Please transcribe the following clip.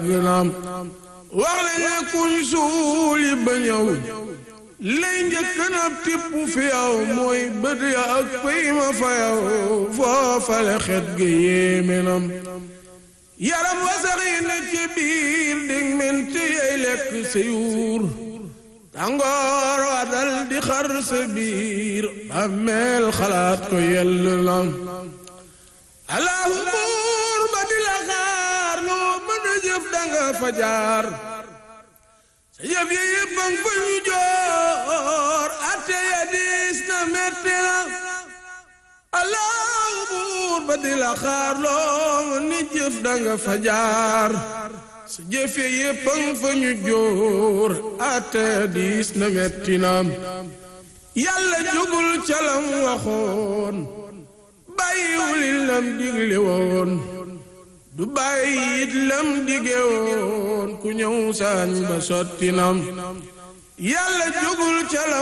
naam wax la ne kuñ suuli ba ñëw lay njëkk na tipp fi yow mooy bët ya ak pëy ma fa yow foofale xet ga yéeme nam yaram wasaxi na ci biir dig menti yey lekk sa yuur tàngoor wa dal di xar sa biir bàmmeel xalaat ko yell nam allahu buur ba di la xaar loo mën a jëf danga fa jaar sa jëf yi yëpp a fa ñu joor atte ya diis na metti na allahu buur ba di la xaar loo mën a jëf danga fa jaar sa jëf yi yëpp a fa ñu joor atte ya diis na metti na yàlla jógul ca lam waxoon bàyyiwul lam digle woon du bàyyi it lam dige woon ku ñëw saañ ba sotti nam yàlla jógul ca lam